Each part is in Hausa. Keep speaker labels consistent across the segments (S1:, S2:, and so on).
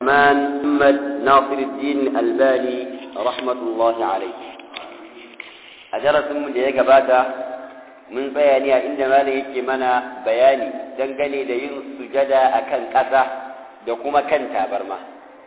S1: الرحمن محمد ناصر الدين الألباني رحمة الله عليه أجرت من ديك باتا من بياني عندما ليك منا بياني دنقني لين سجدا أكن كذا دكما كان تابرما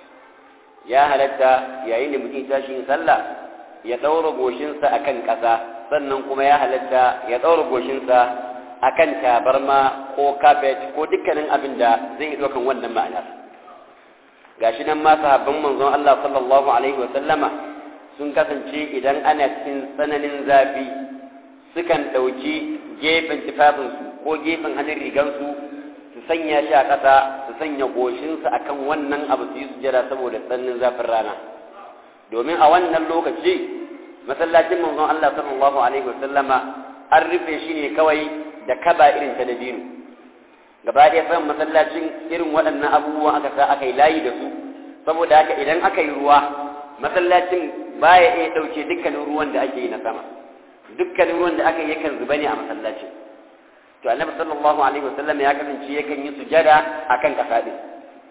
S1: يا هلتا يا إني متين تاشين صلى يدور غوشنسا أكن كذا sannan kuma ya halatta ya ɗaura goshinsa a kan tabarma ko kafet ko dukkanin abin da zai yi ɗaukan wannan ma'anar gashi nan ma sahabban manzon Allah sallallahu alaihi wa sallama sun kasance idan ana cikin tsananin zafi sukan ɗauki gefen tufafinsu ko gefen hannun rigansu su sanya shi a ƙasa su sanya goshinsu akan wannan abu su yi sujada saboda tsananin zafin rana domin a wannan lokaci masallacin manzon Allah sallallahu alaihi wasallama an rufe shi ne kawai da kaba irin ta dabino gaba ɗaya san masallacin irin waɗannan abubuwan aka sa aka yi layi da su saboda haka idan aka yi ruwa masallacin baya iya ɗauke dukkanin ruwan da ake yi na sama dukkanin ruwan da aka yi yakan zuba ne a masallacin to annabi sallallahu alaihi wasallam ya kasance yakan yi sujada akan kasa din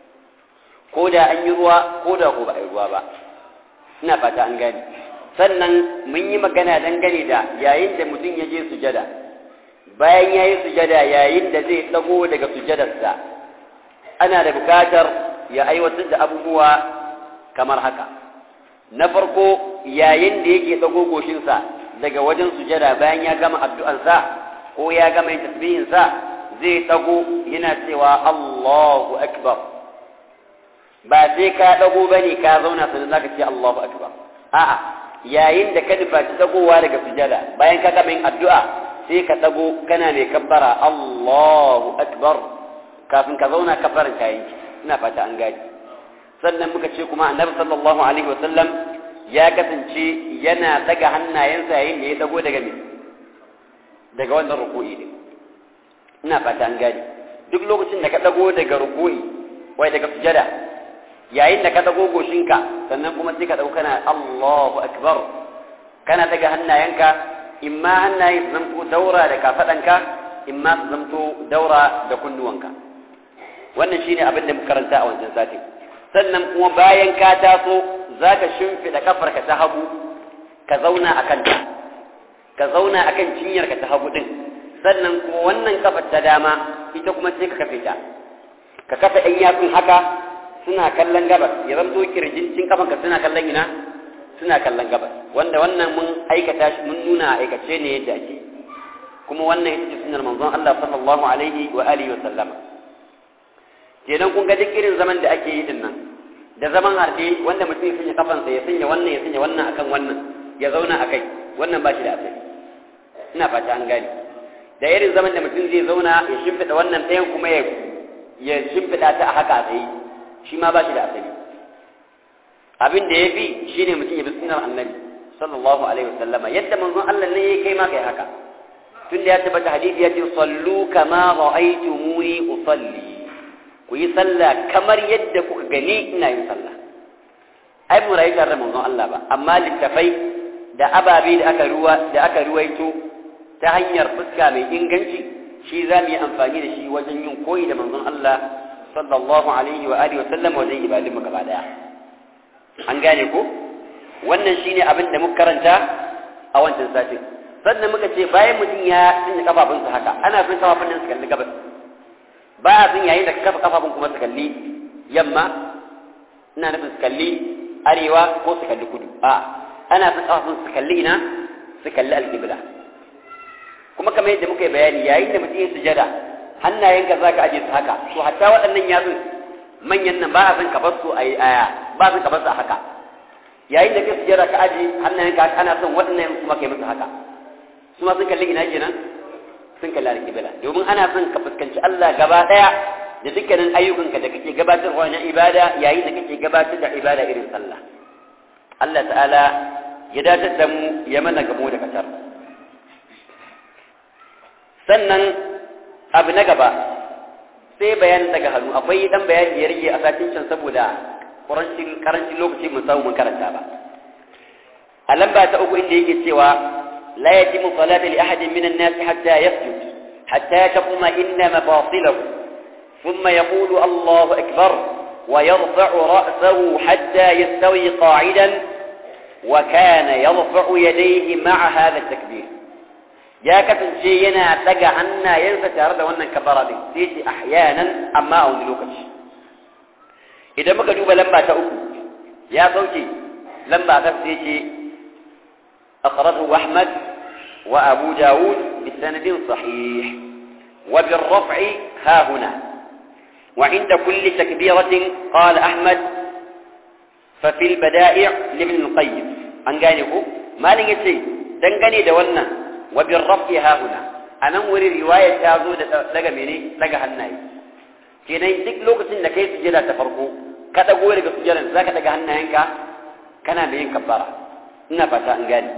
S1: ko da an yi ruwa ko da ko ba a yi ruwa ba ina fata an gane sannan mun yi magana dangane da yayin da mutum ya je sujada bayan ya yi sujada yayin da zai tsago daga sujadarsa ana da bukatar ya aiwatar da abubuwa kamar haka na farko yayin da yake tsago goshinsa daga wajen sujada bayan ya gama addu'ansa ko ya gama yin tasbihinsa zai tsago yana cewa Allahu akbar ba sai ka dago bane ka zauna sannan zaka ce Allahu akbar a'a yayin da ka nufaci dagowa daga sujada bayan ka gama yin addu'a sai ka dago kana mai kabbara Allahu akbar kafin ka zauna kabbaran kayan ina fata an gaji sannan muka ce kuma annabi sallallahu alaihi wasallam ya kasance yana daga hannayensa yayin da ya dago daga me daga wannan ruku'i ne ina fata an gaji duk lokacin da ka dago daga ruku'i wai daga sujada yayin da ka dago goshinka sannan kuma sai ka dauka kana Allahu akbar kana daga hannayenka imma hannaye su zamto daura da kafadanka imma su zamto daura da kunnuwanka wannan shine abin da muka karanta a wancan sati sannan kuma bayan ka taso zaka shimfida kafarka ta hagu ka zauna akan ta ka zauna akan cinyarka ta hagu din sannan kuma wannan kafar ta dama ita kuma sai ka kafe ta ka kafa ɗan yatsun haka suna kallon gabas ya zamto kirjin kafanka suna kallon ina suna kallon gabas wanda wannan mun aikata shi mun nuna aikace ne yadda ake kuma wannan ita ce sunnar manzon Allah sallallahu alaihi wa alihi wa sallama kenan kun ga duk irin zaman da ake yi din nan da zaman harfe wanda mutum ya sanya kafansa ya sanya wannan ya sanya wannan akan wannan ya zauna akai wannan ba shi da asali ina fata an gane da irin zaman da mutum zai zauna ya shimfiɗa wannan ɗayan kuma ya ya shimfiɗa ta a haka a tsaye shi ma ba shi da asali abin da ya fi shi ne mutum ya bi sunar annabi sallallahu alaihi wasallama yadda manzon Allah ne ya kai ma kai haka tun da ya tabbata hadisi ya ce sallu kama ra'aytumuni usalli ku yi sallah kamar yadda kuka gani ina yin sallah ai mu rayu tare da manzon Allah ba amma littafai da ababe da aka ruwa da aka ruwaito ta hanyar fuska mai inganci shi za mu yi amfani da shi wajen yin koyi da manzon Allah sallallahu alaihi wa alihi wa sallam wajen ibadun mu gaba daya an gane ko wannan shine abin da muka karanta a wancan satin sannan muka ce bayan mutum ya tsinda kafafunsa haka ana son kafafun nan su kalli gabas ba a son yayin da ka kafa kafafun kuma su kalli yamma ina nufin su kalli arewa ko su kalli kudu a ana son kafafun su kalli ina su kalli alƙibla kuma kamar yadda muka yi bayani yayin da mutum ya sujada hannayenka za ka aje su haka to hatta waɗannan yatsun manyan nan ba a son ka bar su a yi aya ba a son ka bar su a haka yayin da ka sujada ka aje hannayenka ana son waɗannan kuma kai musu haka su ma sun kalli ina kenan sun kalli alƙibla domin ana son ka fuskanci Allah gaba ɗaya da dukkanin ayyukanka da kake gabatarwa na ibada yayin da kake gabatar da ibada irin sallah Allah ta'ala ya dace da mu ya mana gamo da katar sannan abu na gaba sai bayan daga hannu akwai dan bayani da ya rage a satin can saboda karancin lokaci mun samu mun karanta ba a lamba ta uku inda yake cewa la yajibu salatu li ahadin minan nas hatta yasjud hatta taquma inna mafasilahu thumma yaqulu Allahu akbar ويرفع رأسه حتى يستوي قاعدا وكان يرفع يديه مع هذا التكبير يا كفن شينا تقى عنا ينسى تارد وانا كبرة دي سيتي أحيانا أما أو نلوكش إذا ما كدوب لما تأكل يا صوتي لما تفسيتي أخرجه أحمد وأبو داود بسند صحيح وبالرفع ها هنا وعند كل تكبيرة قال أحمد ففي البدائع لابن القيم أن قاله ما لنجي دنقني دولنا وبالرفع ها هنا أنا أموري رواية تازو لغا مني لغا هنائي كنا يدك لوكسين لكي سجلا تفرقو كتا قولي سجلا ذاك لغا هنائنك كان بين كبارا نفتا أن قال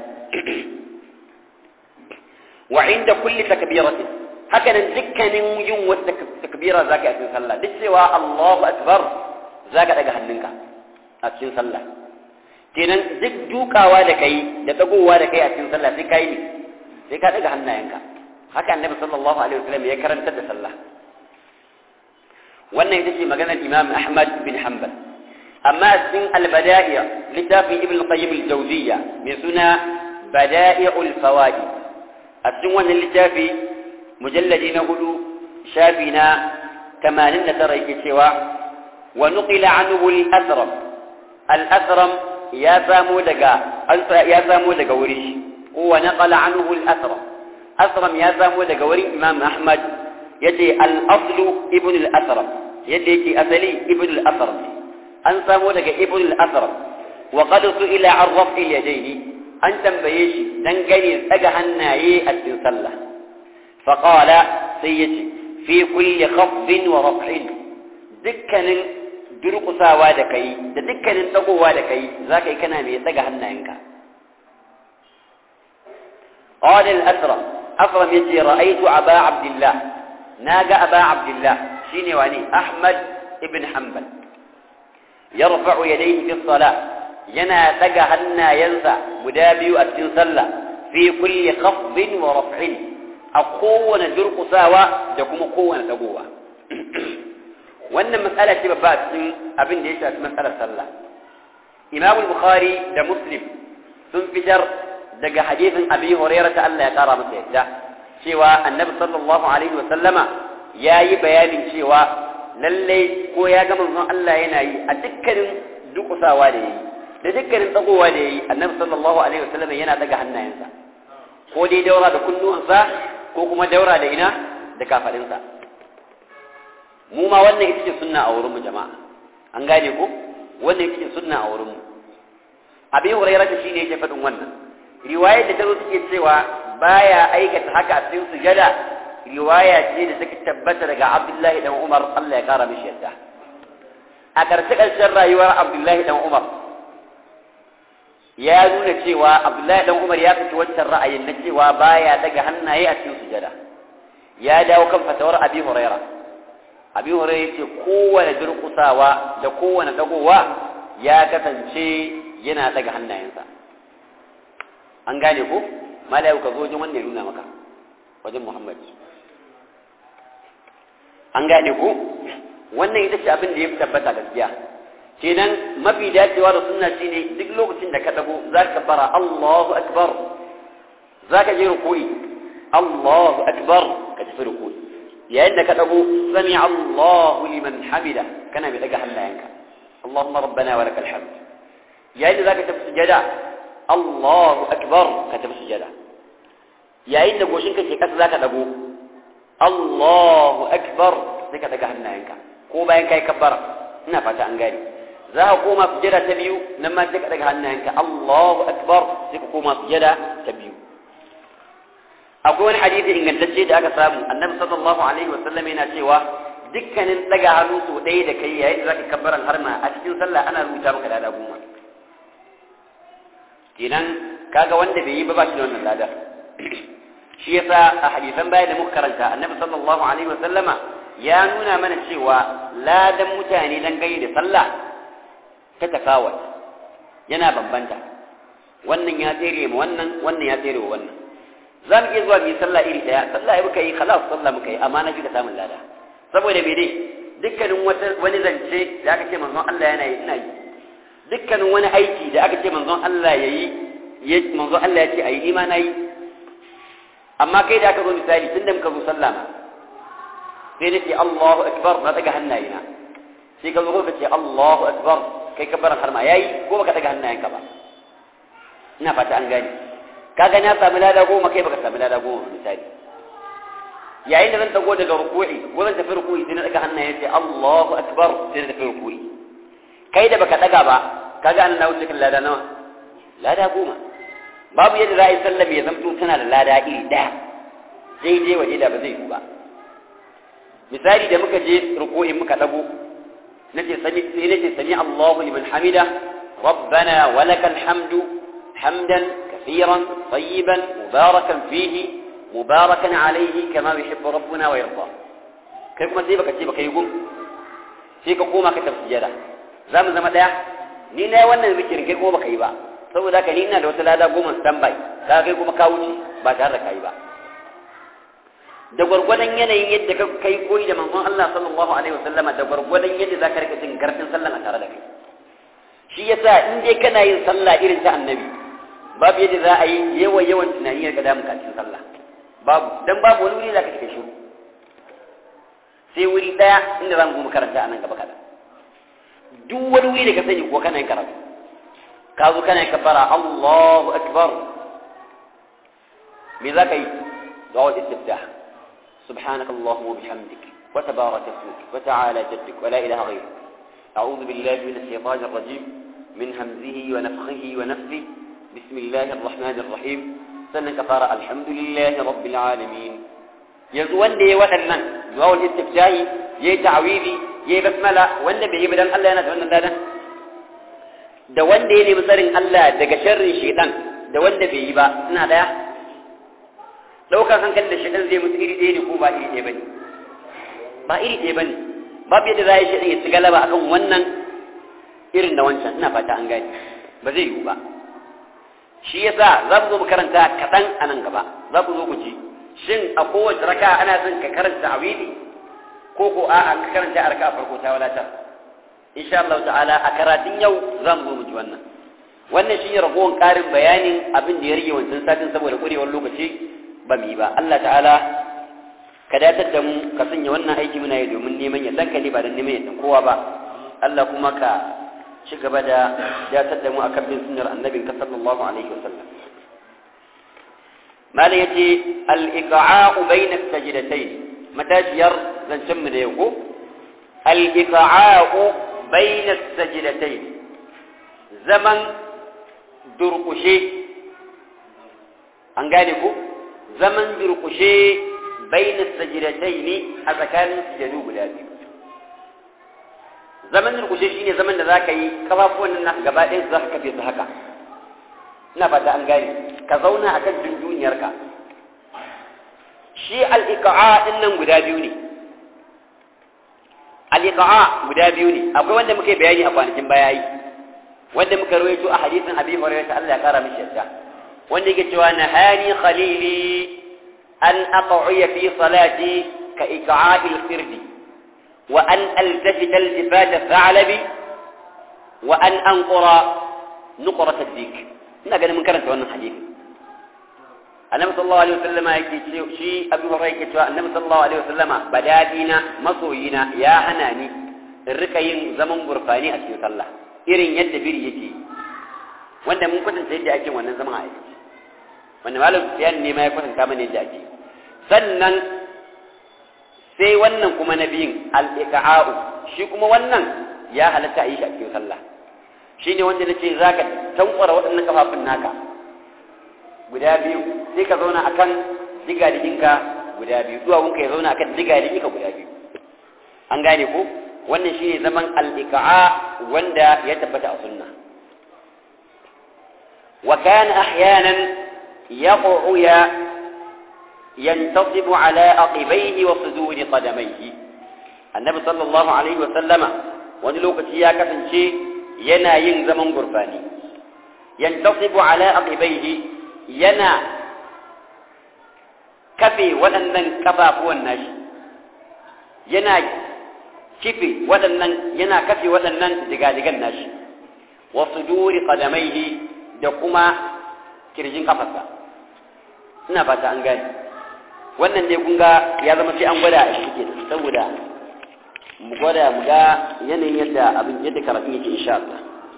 S1: وعند كل تكبيرة هكذا دكان يوم والتكبيرة ذاك أتين صلى دك سوى الله أكبر ذاك لغا هنائنك a cikin sallah kenan duk dukawa da kai da dagowa da kai a cikin sallah sai kai ne sai ka daga hannayenka haka annabi sallallahu alaihi wasallam ya karantar da sallah wannan ita ce maganar imam ahmad bin hanbal amma a cikin albada'i littafin ibn qayyim al-jawziyya mai suna bada'i'ul fawaid a cikin wannan littafi mujalladi na hudu shafi na 89 yake cewa wa nuqila anhu al-asram الأثرم يا سامو دقا يا سامو دقا وريش هو نقل عنه الأثرم أثرم يا سامو دقا وري إمام أحمد يتي الأصل ابن الأثرم يتي أثلي ابن الأثرم أن سامو دقا ابن الأثرم وقد سئل عن رفع اليدين أن تنبيش دنقني أجهناي التنسلة فقال سيتي في كل خفض ورفع دكن durƙusawa da kai da dukkanin tsagowa da kai za ka yi kana mai tsaga hannayenka قال الأسرم أسرم يتي رأيت أبا عبد الله ناقى أبا عبد الله شيني واني أحمد ابن حنبل يرفع يديه في الصلاة ينا تقى هنا ينسى مدابي أتن صلى في كل خفض ورفع أقوى درق ساوى دكم قوة تقوى wannan matsala ce babba a cikin abin da ya shafi matsalar sallah imam bukhari da muslim sun fitar daga hadisin abi hurairah ta Allah ya kara masa yadda cewa annabi sallallahu alaihi wa sallama yayi bayanin cewa lalle ko ya ga manzon Allah yana yi a dukkanin dukusawa da yayi da dukkanin tsagowa da yayi annabi sallallahu alaihi wa sallama yana daga hannayensa ko dai daura da kunnuwansa ko kuma daura da ina da kafadinsa mu ma wannan ita ce sunna a wurinmu jama'a an gane ko wannan ita ce sunna a wurinmu abi hurairah ta shine yake faɗin wannan riwayar da ta zo take cewa baya aikata haka a cikin sujada riwaya ce da take tabbata daga Abdullahi dan Umar Allah ya kara mishi yadda a ƙarshe ƙarshen rayuwar Abdullahi dan Umar ya nuna cewa Abdullahi dan Umar ya fita wancan ra'ayin na cewa baya daga hannaye a cikin sujada ya dawo kan fatawar Abi Hurairah Abi Hurairah yace kowane durƙusawa da kowane dagowa ya kasance yana daga hannayensa an gane ko malayu ka zo wajen wanda ya nuna maka wajen Muhammad an gane ko wannan ita ce abin da ya fi tabbata gaskiya kenan mafi dacewa da sunna shine duk lokacin da ka dago za ka bara Allahu akbar za ka je ruku'i Allahu akbar ka tafi ruku'i yayin da ka dago sami Allahu liman hamida kana mai daga hannayenka Allahumma rabbana wa lakal hamd yayin da za ka tafi sujada Allahu akbar ka tafi sujada yayin da goshin ka ke kasa za ka dago Allahu akbar sai ka daga hannayenka ko bayan kai kabbara ina fata an gani za ka koma sujada ta biyu nan ma sai ka daga hannayenka Allahu akbar sai ka koma sujada ta biyu akwai wani hadisi ingantacce da aka samu annabi sallallahu alaihi wa sallam yana cewa dukkanin daga hannu so ɗaya da kai yayin da zaka kabbaran harma a cikin sallah ana rubuta maka lada goma kenan kaga wanda bai yi ba ba shi da wannan lada shi yasa a hadisan baya da muka karanta annabi sallallahu alaihi wa sallama ya nuna mana cewa ladan mutane dan gayi da sallah ta tafawat yana bambanta wannan ya tsere mu wannan wannan ya tsere wa wannan za mu iya zuwa mu yi sallah iri daya sallah ya muka yi khalas sallah muka yi amma na fi da samun lada saboda me dai dukkanin wani zance da aka ce manzon Allah yana yi ina yi dukkanin wani aiki da aka ce manzon Allah ya yi manzon Allah ya ce a yi ni ma na yi amma kai da aka zo misali tun da muka zo sallama sai na ce Allahu akbar na daga hannayena sai ka zo ka ce Allahu akbar kai ka bar har ma yayi ko baka daga hannayenka ba ina fata an gane ka ga na sami lada goma kai baka sami lada goma misali yayin da zan dago daga ruku'i ko zan tafi ruku'i sai na daga hannaye sai Allahu akbar sai na tafi ruku'i kai da baka daga ba kaga an na wuce kan lada nawa lada goma babu yadda za a yi sallah ya zamto tana da lada iri ɗaya sai je waje da ba zai yi ba misali da muka je ruku'in muka dago nace sami sai nace sami Allahu liman hamida rabbana walakal hamdu hamdan kaseeran tayyiban mubarakan fihi mubarakan alayhi kama yuhibbu rabbuna wa yarda kai kuma sai baka ce baka yi gum sai ka koma ka tafsijada zamu zama daya ni na wannan zikirin kai kuma baka yi ba saboda haka ni ina da wata lada goma standby ka kai kuma ka wuce ba tare da kai ba da gwargwadon yanayin yadda ka kai koyi da manzon Allah sallallahu alaihi wasallama da gwargwadon yadda zaka rika jin garfin sallan a tare da kai shi yasa in dai kana yin sallah irin ta annabi babu yadda za a yi yawan yawan tunani ya ga damu ka cikin sallah babu dan babu wani wuri da ka cika shiru sai wuri daya inda za mu karanta a nan gaba kaɗan duk wani wuri da ka sani ko kana yin karatu ka zo kana kafara Allahu akbar me za ka yi du'a istiftah سبحانك اللهم وبحمدك وتبارك اسمك وتعالى جدك ولا إله غيرك أعوذ بالله من الشيطان الرجيم من همزه ونفخه ونفثه بسم الله الرحمن الرحيم سنة كفارة الحمد لله رب العالمين يزوان دي ودنن دعاء الاستفتاح يي تعويذي يي بسملة وان بي بدن الله ينا دون الله da wanda ya nemi tsarin Allah daga sharrin shaitan da wanda bai yi ba suna daya daukar hankali da shaitan zai mutu iri ɗaya ne ko ba iri ɗaya bane ba iri ɗaya bane babu yadda za a yi shaitan ya ci galaba akan wannan irin da wancan ina fata an gane ba zai yiwu ba shi yasa za mu zo mu karanta kaɗan a nan gaba za ku zo ku ji shin a kowace raka ana son ka karanta awili ko ko a'a ka karanta a raka farko ta wadatar insha Allah ta'ala a karatun yau za mu zo mu ji wannan wannan shi ne ragowar ƙarin bayanin abin da ya rage wancan satin saboda ƙurewar lokaci ba mu yi ba Allah ta'ala ka datar da mu ka sanya wannan aiki muna yi domin neman ya ne ba don neman ya kowa ba Allah kuma ka ci gaba da datar da mu akan bin sunnar annabin ka sallallahu alaihi wasallam malam yace al-iqa'u bayna as-sajdatayn matashiyar zancen mu da yau ko al-iqa'u bayna as-sajdatayn zaman durkushe an gane ko zaman durkushe bayna as-sajdatayn a tsakanin sujadu guda biyu zaman durkushe shine zaman da zaka yi kafafuwan nan gaba ɗayan zaka kafe su haka ina fata an gane ka zauna akan dunduniyarka shi al-iqa'a din nan guda biyu ne al-iqa'a guda biyu ne akwai wanda muke bayani a kwanakin baya yi wanda muka rawaito a hadisin Abi Hurairah ta Allah ya kara mishi yarda wanda yake cewa nahani khalili an aqa'a fi salati ka iqa'i al-firdi wa an altafita al-jifata tha'labi wa an anqura nuqrat ad-dik ina ganin mun karanta wannan hadisi annabi sallallahu alaihi wasallama yake ce shi abu hurairah yake cewa annabi sallallahu alaihi wasallama badadina masoyina ya hana ni in rika yin zaman burfani a cikin sallah irin yadda biri yake wanda mun kwatanta yadda ake wannan zaman a aikace wanda malam Sufyan ne ma ya kwatanta mana yadda ake sannan sai wannan kuma na biyun al-iqa'u shi kuma wannan ya halatta a yi shi a cikin sallah shine wanda nace zaka tankwara waɗannan kafafun naka guda biyu sai ka zauna akan digadiginka guda biyu duwawunka ya zauna akan digadiginka guda biyu an gane ko wannan shine zaman al-iqa'a wanda ya tabbata a sunna wa kana ahyanan yaq'u ya ينتصب على عقبيه وصدور قدميه النبي صلى الله عليه وسلم wani lokaci ya kasance yana yin zaman gurfani yantasibu ala aqibaihi yana kafe waɗannan kafafuwan nashi yana kife waɗannan yana kafe waɗannan digadigan nashi wa suduri qadamaihi da kuma kirjin kafarsa ina fata an gane wannan ne kun ga ya zama sai an gwada a shi saboda mu gwada mu ga yanayin yadda abin yadda karatun yake insha Allah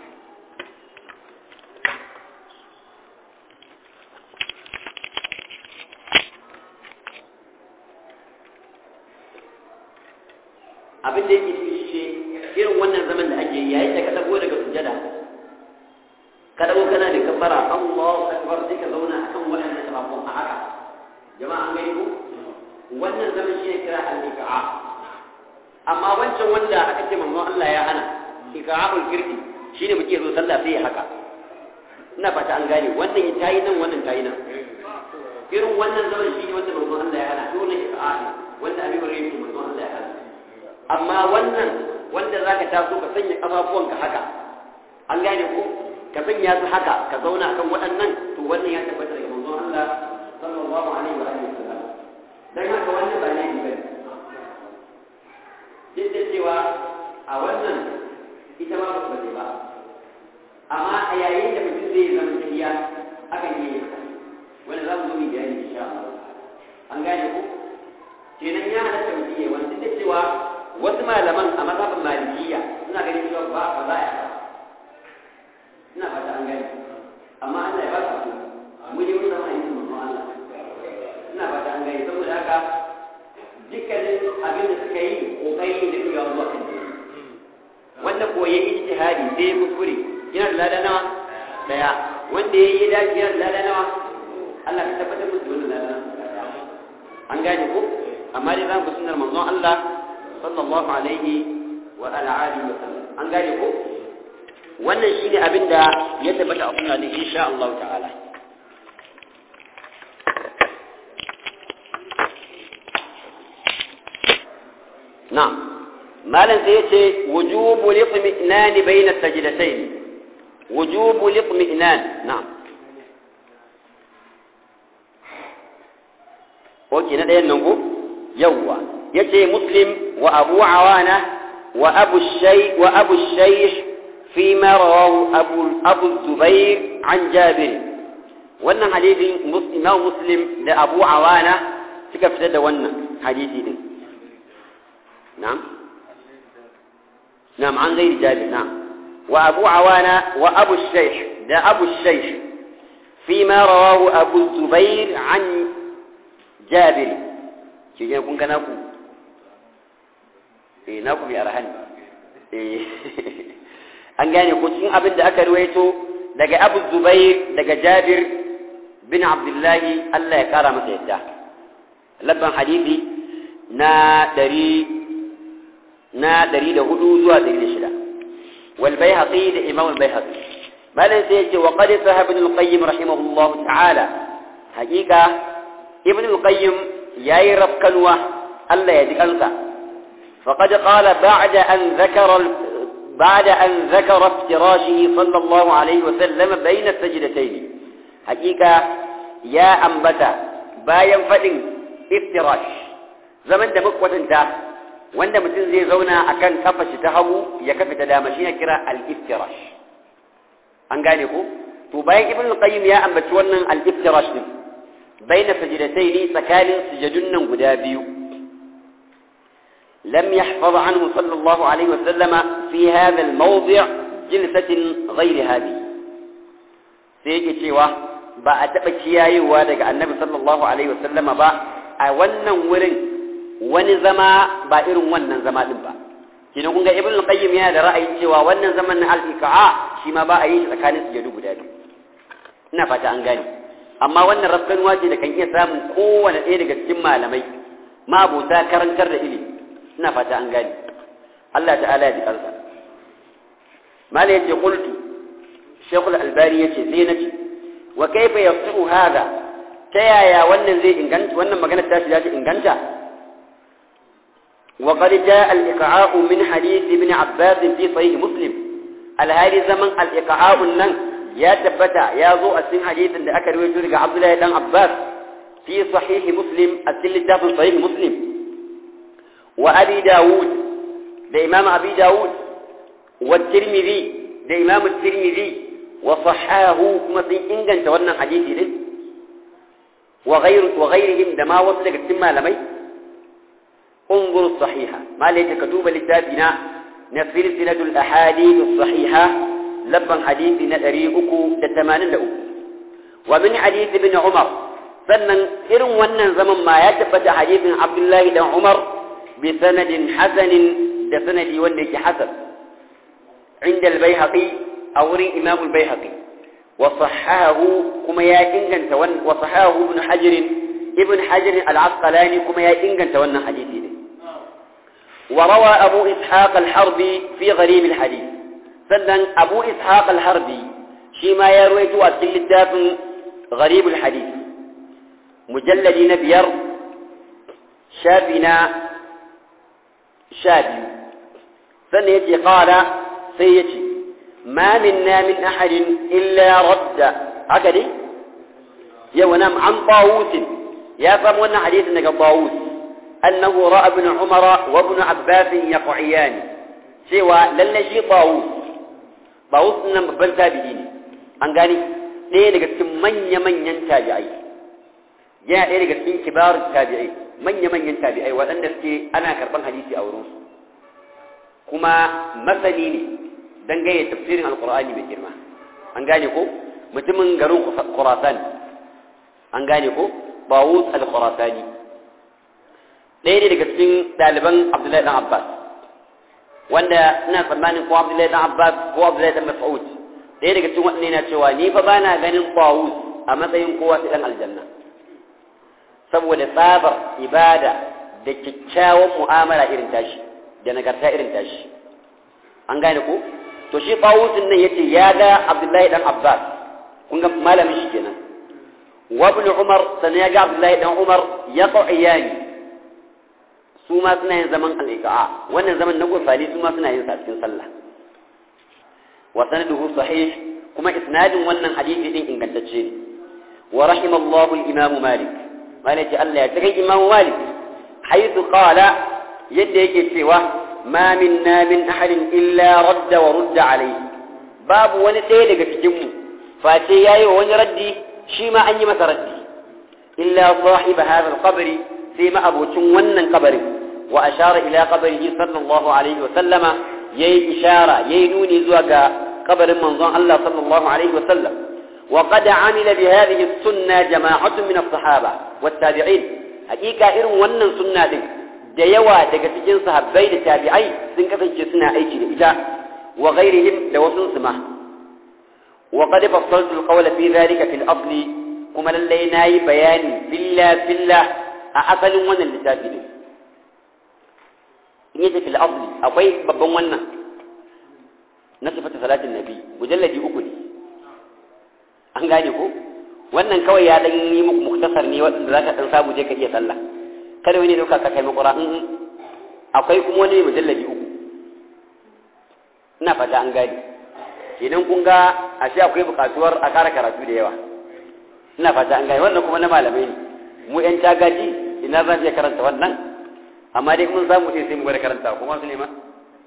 S1: abin da yake ciki shi irin wannan zaman da ake yayin da ka dago daga sujada ka dago kana da kafara Allahu akbar sai ka zauna akan wannan tabakon a haka jama'a an gani ko wannan zaman shi ne kira al-iqa amma wancan wanda aka ce manzo Allah ya hana iqa'ul kirki shine muke zo sallah sai ya haka ina fata an gane wannan tayi nan wannan tayi nan irin wannan zaman shi ne wanda manzo Allah ya hana dole iqa'a wanda abin rai manzo Allah ya hana amma wannan wanda za ka taso ka sanya ƙafafuwanka haka an gane ko ka sanya su haka ka zauna akan waɗannan to wannan ya tabbata daga manzon Allah sallallahu alaihi wa alihi wasallam dan haka wannan ba ne bane duk da cewa a wannan ita ma ba ta ba amma a yayin da mutum zai zama tafiya akan yi haka wanda za mu zo mu bayani insha Allah an gane ko kenan ya halatta mutum ya wani duk da cewa wasu malaman a mazhabin malikiya suna ganin cewa ba ba za a yi ina fata an gani amma Allah ya ba su mu ne mun zama yin manzo Allah ina fata an gani saboda haka dukkanin abin da suka yi kokari da kuma zuwa kan wanda ko yayi ijtihadi sai ya kuskure yana da lada nawa daya wanda yayi dace yana da lada nawa Allah ka tabbatar musu wannan lada an gane ko amma dai za mu sunnar manzon Allah sallallahu alaihi wa ala alihi wa sallam an gane ko wannan shine abin da ya tabbata a sunna din insha Allah ta'ala na'am malam sai yace wujubu liqmi'nan bayna sajdatayn wujubu liqmi'nan na'am Oke na ɗayan nan ko? Yawwa. yace muslim wa abu awana wa abu shay wa abu shayh fi ma rawahu abu abu zubair an jabir wannan hadisin imam muslim da abu awana suka fitar da wannan hadisi din na'am na'am an gairi jabir na'am wa abu awana wa abu shayh da abu shayh fi ma rawahu abu zubair an jabir ke kun ga naku eh na ku bi arhan eh an gane ko cikin abin da aka ruwaito daga Abu Zubair daga Jabir bin Abdullahi Allah ya kara masa yadda labban hadisi na ɗari na ɗari da hudu zuwa ɗari da shida wal bayhaqi da imam al bayhaqi malan sai yace wa qad sahaba ibn al qayyim rahimahullah ta'ala haqiqa ibn al qayyim yayi rafkanwa Allah ya ji kansa فقد قال بعد أن ذكر بعد أن ذكر افتراشه صلى الله عليه وسلم بين السجدتين حقيقة يا أنبتا باين فإن افتراش زمن da makwatanta wanda mutum zai zauna akan kafa shi ta hagu ya kafa ta dama shi ya kira al-iftirash an gane ko to bayan ibn al-qayyim ya ambaci wannan al-iftirash din baina sajdatayn tsakanin sujudun nan guda biyu لم يحفظ عنه صلى الله عليه وسلم في هذا الموضع جلسة غير هذه سيجي cewa ba a taɓa kiyayewa daga annabi sallallahu alaihi wasallama ba a wannan wurin wani zama ba irin wannan zama din ba kina kun ga ibn qayyim yana da ra'ayin cewa wannan zaman na al-iqa'a shi ma ba a yi shi tsakanin sujadu guda biyu ina fata an gane amma wannan rafkanuwa ce da kan iya samun kowane ɗaya daga cikin malamai ma abota karantar da ilimi ina fata an gani Allah ta'ala ya ji kansa mala yace qultu shaykh al-albani yace sai nace wa kayfa yasihu hada ta yaya wannan zai inganta wannan magana ta shi zai inganta wa qad jaa al-iqa'u min hadith ibn abbas fi sahih muslim al-hali zaman al-iqa'u nan ya tabbata ya zo a cikin hadithin da aka rawaito daga abdullahi dan abbas fi sahih muslim a cikin littafin sahih muslim وأبي داود da imam abi dawud wa tirmidhi da imam tirmidhi wa sahahu kuma sun inganta wannan hadisi din wa ghayru wa ghayrihim da ma wasu daga cikin malamai انظر الصحيحة ما ليت كتوب لتابنا نسير سلة الأحاديث الصحيحة لبن حديث نتريئك تتمانن لأك ومن حديث ابن عمر sannan irin wannan zaman ma ya tabbata hadisin Abdullahi dan Umar bi sanadin hasanin da sanadi wanda yake hasan inda al-Baihaqi a wurin Imam al-Baihaqi wa sahahu kuma ya inganta wannan wa sahahu ibn Hajar ibn Hajar al-Asqalani kuma ya inganta wannan hadisi ne wa rawa Abu Ishaq al-Harbi fi gharib al-hadith sannan Abu Ishaq al-Harbi shi ma ya ruwaito a cikin littafin gharib al-hadith mujalladi na biyar shafi na sha biyu sannan ya ce ƙara sai ya ce ma minna min ahadin illa radda haka ne yau na an bawusin ya samu wannan hadisin daga bawus annahu ra'a ibn umara wa ibn abbas yaqiyani cewa lalle shi bawus bawus nan babban tabi'i ne an gani ɗaya daga cikin manya-manyan tabi'ai yana ɗaya daga cikin kibar tabi'ai manya-manyan tabi'ai waɗanda suke ana karɓar hadisi a wurinsu kuma masani ne dangane tafsirin alkur'ani mai girma an gane ko mutumin garin khurasan an gane ko bawus al-khurasani ɗaya ne daga cikin ɗaliban abdullahi dan abbas wanda ina tsammanin ko abdullahi dan abbas ko abdullahi dan mas'ud ɗaya daga cikin waɗanda yana cewa ni fa bana ganin bawus a matsayin kowa sai dan aljanna saboda tsabar ibada da kyakkyawan mu'amala irin tashi da nagarta irin tashi an gane ko to shi Tawusin nan yace ya ga Abdullahi dan Abbas kun ga malamin shi kenan wa ibn Umar sanan ya ga Abdullahi dan Umar ya qa'iyani su ma suna yin zaman al-iqa'a wannan zaman na gurfani su ma suna yin sa cikin sallah wa sanaduhu sahih kuma isnadin wannan hadisi din ingantacce ne wa rahimallahu al-imam Malik Malik Allah ya kai imam Malik haythu qala yadda yake cewa ma minna min ahadin illa radda wa rudda alayhi babu wani ɗaya daga cikin mu face yayi wa wani raddi shi ma an yi masa raddi illa sahib hadha al-qabr sai ma abocin wannan kabarin wa ashara ila qabrihi sallallahu alaihi wa sallama yayi ishara yayi nuni zuwa ga kabarin manzon Allah sallallahu alaihi wa sallam وقد عمل بهذه السنة جماعة من الصحابة والتابعين حقيقة إرم ونن سنة دي da yawa daga cikin sahabbai da tabi'ai sun kasance suna aiki da ita wa ghairihim da wasu su ma wa qad fassaltu al-qawla fi dhalika fil asli kuma lalle nayi bayani billa billa a asalin wannan littafi ne in yace fil asli akwai babban wannan na sifatu salatin nabi mujalladi uku ne an gane ko wannan kawai ya dan yi muku muktasar ne wanda zaka dan samu je ka iya sallah kada wani dauka ka kai makura in akwai kuma wani mujallabi uku ina fata an gani idan kun ga ashe akwai bukatuwar a kara karatu da yawa ina fata an gani wannan kuma na malamai ne mu yan tagaji ina zan iya karanta wannan amma dai mun samu ɗin sai mu gwada karanta kuma su nema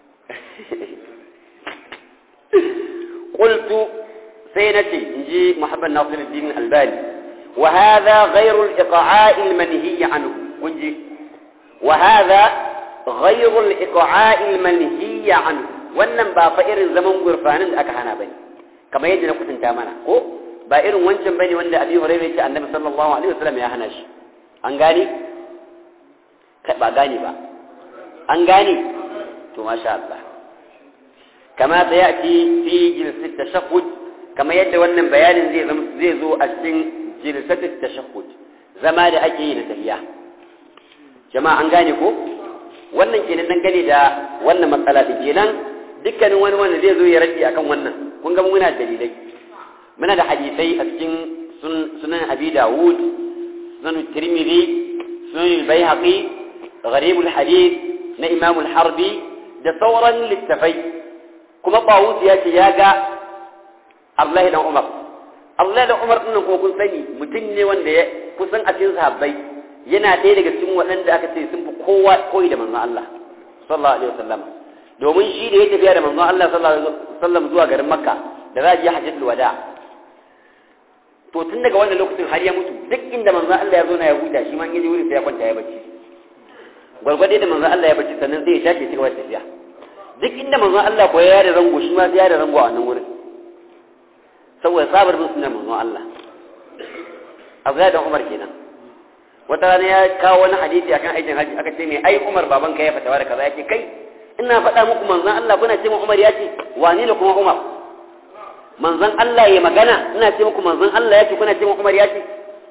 S1: qultu sai nace inji muhammad nasiruddin albani wa hadha ghayru al-iqa'i al-manhi anhu kunji wa hadha ghayru al-iqa'i al-manhi anhu wannan ba fa irin zaman gurfanin da aka hana bane kamar yadda na kusanta mana ko ba irin wancan bane wanda Abi Hurairah ce Annabi sallallahu alaihi wasallam ya hana shi an gane ba gane ba an gane to masha Allah kama sayati fi jilsat tashahhud kama yadda wannan bayanin zai zai zo a cikin jilsat tashahhud zama da ake yi da tahiyya jama'a an gane ko wannan kenan dan gane da wannan matsala din kenan dukkanin wani wanda zai zo ya rage akan wannan kun ga muna dalilai muna da hadisai a cikin sunan abi dawud sunan tirmidhi sunan bayhaqi gharib alhadith na imam al-harbi da sauran littafai kuma bawus ya ce ya ga abdullahi dan umar abdullahi dan umar din ko kun sani mutum ne wanda ya kusan a cikin sahabbai yana ɗaya daga cikin waɗanda aka ce sun fi kowa koyi da manzon Allah sallallahu alaihi wasallam domin shi da ya tafiya da manzon Allah sallallahu alaihi wasallam zuwa garin Makka da za a je hajjatul wada to tun daga wannan lokacin har ya mutu duk inda manzon Allah ya zo na ya huta shi ma in yaje wurin sai ya kwanta ya bacci gwargwade da manzon Allah ya bacci sannan zai ya tashi ya cigaba da tafiya duk inda manzon Allah ko ya da rango shi ma sai ya da rango a wannan wurin saboda sabar bin sunan manzon Allah Abdullahi dan Umar kenan wata rana ya kawo wani hadisi akan aikin haji aka ce mai ai Umar baban ka ya fatawa da kaza yake kai ina faɗa muku manzon Allah kuna ce mu Umar ya ce wani ne kuma Umar manzon Allah ya magana ina ce muku manzon Allah ya ce kuna ce mu Umar ya ce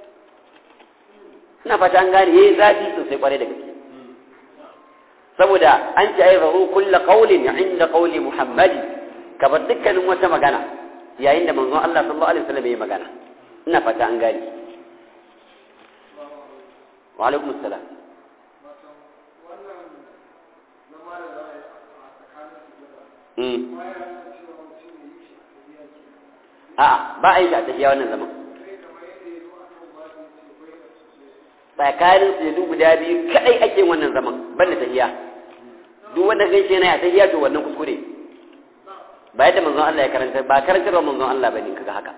S1: ina fata an gane yayi zafi sosai kware da gaske saboda an ce ai zahu kullu qawlin inda qawli Muhammadi ka bar dukkanin wata magana yayin da manzon Allah sallallahu alaihi wasallam ya magana ina fata an gane wa alaikum assalam a'a ba a yi shi a tafiya wannan zaman tsakanin su guda biyu kadai ake wannan zaman ban da tafiya duk wanda gaishe yana ya tafiya to wannan kuskure ba yadda manzon Allah ya karanta ba karantarwa manzon Allah bane kaga haka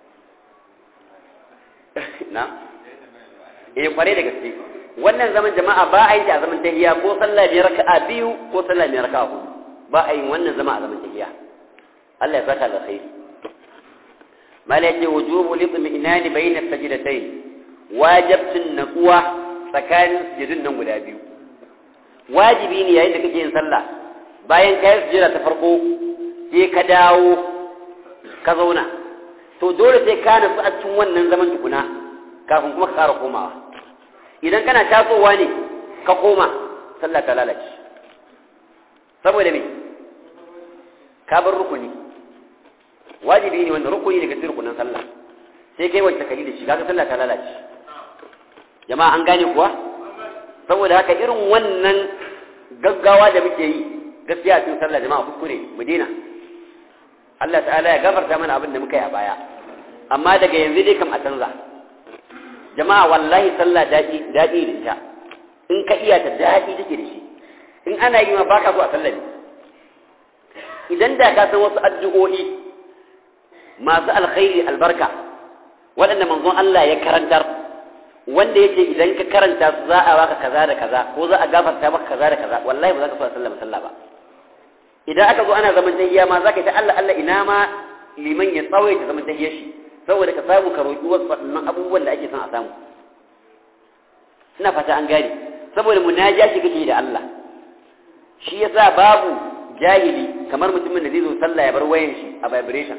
S1: na eh kware da gaske wannan zaman jama'a ba a yi ta zaman tahiya ko sallah biyar raka'a biyu ko sallah biyar raka'a hudu ba a yin wannan zama a zaman tahiya Allah ya saka da khairi malaka wujubu litmi'nani bayna sajdatayn wajibtun natsuwa tsakanin sujudun nan guda biyu wajibi ne yayin da kake yin sallah bayan ka yi sujada ta farko sai ka dawo ka zauna to dole sai ka natsu a cikin wannan zaman tukuna kafin kuma ka ƙara komawa idan kana tasowa ne ka koma sallah ta lalace saboda me ka bar rukuni wajibi ne wanda rukuni daga cikin rukunin sallah sai kai wacce kali da shi kaga sallah ta lalace jama'a an gane kuwa saboda haka irin wannan gaggawa da muke yi gaskiya cikin sallah jama'a kuskure mu daina Allah ta'ala ya gafarta mana abin da muka yi a baya amma daga yanzu dai kam a canza jama'a wallahi sallah daɗi daɗi da ita in ka iya ta daɗi take da shi in ana yi ma baka so a sallah ne idan da ka san wasu addu'o'i masu alkhairi albarka waɗanda manzon Allah ya karantar wanda yake idan ka karanta su za a baka kaza da kaza ko za a gafarta maka kaza da kaza wallahi ba za ka so a sallah sallah ba idan aka zo ana zaman tahiyya ma za ka ta Allah Allah ina ma liman ya tsawaita zaman tahiyyar shi saboda ka samu ka roƙi wasu waɗannan abubuwan da ake son a samu ina fata an gane saboda munaja shi kake da Allah shi yasa babu jahili kamar mutumin da zai zo sallah ya bar wayan shi a vibration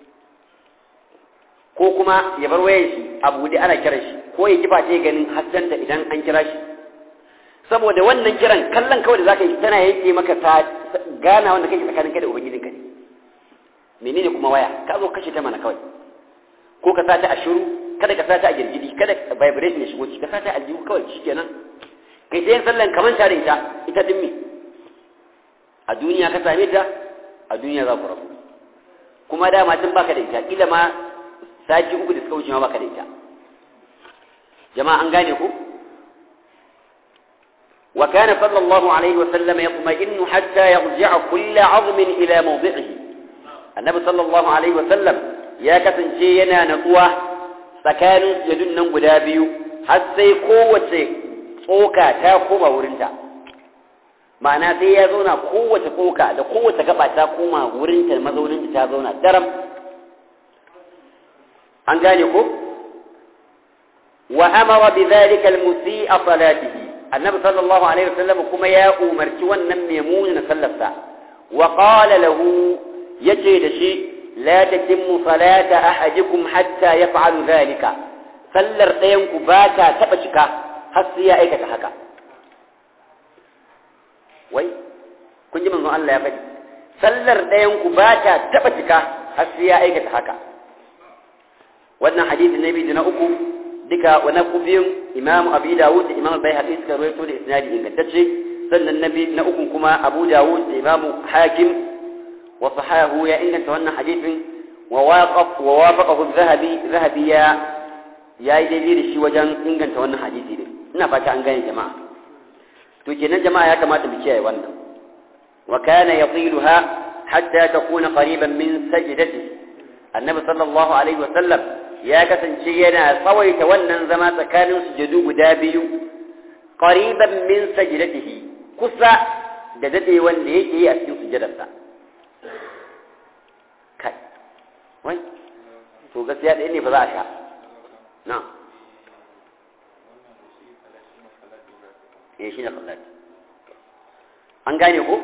S1: ko kuma ya bar wayan shi a buɗe ana kiran shi ko ya kifa ce ganin haskanta idan an kira shi saboda wannan kiran kallon kawai da zaka yi tana yanke maka ta gana wanda kake tsakanin kai da ubangijinka ne menene kuma waya ka zo kashe ta mana kawai ko ka sata a shiru kada ka sata a girgidi kada vibration ya shigo ciki ka sata a aljihu kawai shikenan kai ta yin sallan kaman tare ita ita dimmi a duniya ka same ta a duniya za ku rabu kuma dama tun baka da ita kila ma sati uku da suka wuce ma baka da ita jama'a an gane ku وكان صلى الله عليه وسلم يطمئن حتى يرجع كل عظم إلى موضعه النبي صلى الله عليه وسلم ya kasance yana natsuwa tsakanin sujadun nan guda biyu har sai kowace tsoka ta koma wurinta ma'ana sai ya zauna kowace tsoka da kowace gaba ta koma wurinta mazauninta ta zauna daram an gane ko wa amara bi dhalika al-musii'a salatihi annabi sallallahu alaihi wasallam kuma ya umarci wannan maimunin sallarsa wa qala lahu yace da shi لا تتم صلاة أحدكم حتى يفعل ذلك sallar ɗayanku ba ta taɓa cika har sai ya aikata haka wai kun ji manzon Allah ya faɗi sallar ɗayanku ba ta taɓa cika har sai ya aikata haka wannan hadisi na biyu na uku duka wani biyun imamu abu dawud da imamu bai haɗe suka rawaito da isnadi ingantacce sannan na uku kuma abu dawud da imamu hakim وصححه يا إن تولى حديث وواقف ووافقه الذهبي ذهبي يا يا يدير شي وجن إن تولى حديثي ina fata an gane jama'a to kenan jama'a ya kamata mu kiyaye wannan wa kana yatiluha hatta takuna qariban min sajdatihi annabi sallallahu alaihi wa sallam ya kasance yana tsawaita wannan zama tsakanin sujadu guda biyu qariban min sajdatihi kusa da dade wanda yake yi a cikin sujadarsa kai wai to gaskiya ɗaya ne ba za a sha na eh shi ne kallati an gane ko